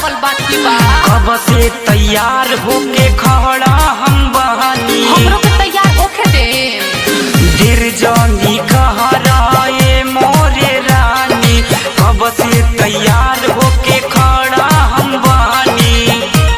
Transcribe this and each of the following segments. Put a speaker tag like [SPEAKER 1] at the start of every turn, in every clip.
[SPEAKER 1] लगावल बाकी बा
[SPEAKER 2] कब से तैयार होके खड़ा हम बहानी
[SPEAKER 1] हमरो के तैयार होके दे
[SPEAKER 2] गिर जानी कहराए मोरे रानी कब से तैयार होके खड़ा हम बहानी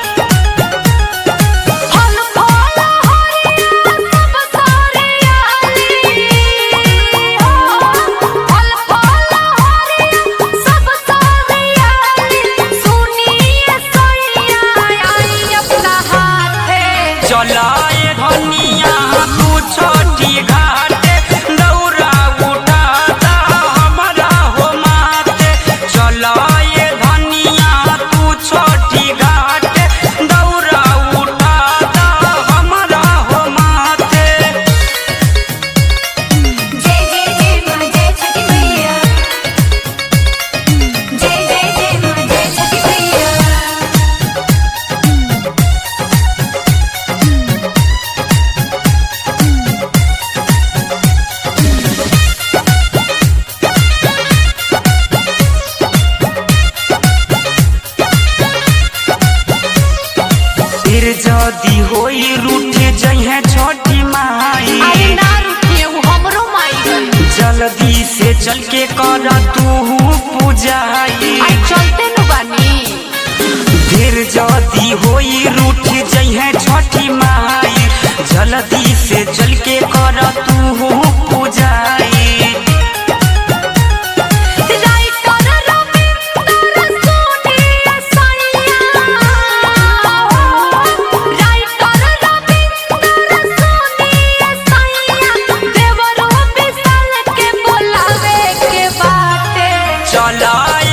[SPEAKER 1] फल फल हरिया सब सारे आली हो फल फल हरिया सब सारे आली सुनिए सैया आई अपना हाथे
[SPEAKER 2] चलाए धनिया तू छोटी घाटे दौरा उठाता हमारा हो माते चलाए धनिया तू छोटी घाटे दौरा उठाता हमारा हो माते
[SPEAKER 3] जय जय जय मां जय छठी मैया जय जय जय मां जय छठी मैया
[SPEAKER 2] फिर जदी होई रूठ जइहे छोटी माई
[SPEAKER 1] अरे ना रुकिए वो हमरो माई गई
[SPEAKER 2] जल्दी से चल के कर तू पूजाई
[SPEAKER 1] आई चलते नु बानी
[SPEAKER 2] फिर जदी होई रूठ जइहे छोटी माई जल्दी से चल के कर तू पूजाई
[SPEAKER 1] राइटर रविंदर सोनिया सैया राइटर रविंदर सोनिया सैया देवरो विशाल के बोलावे के बाटे
[SPEAKER 2] चलाए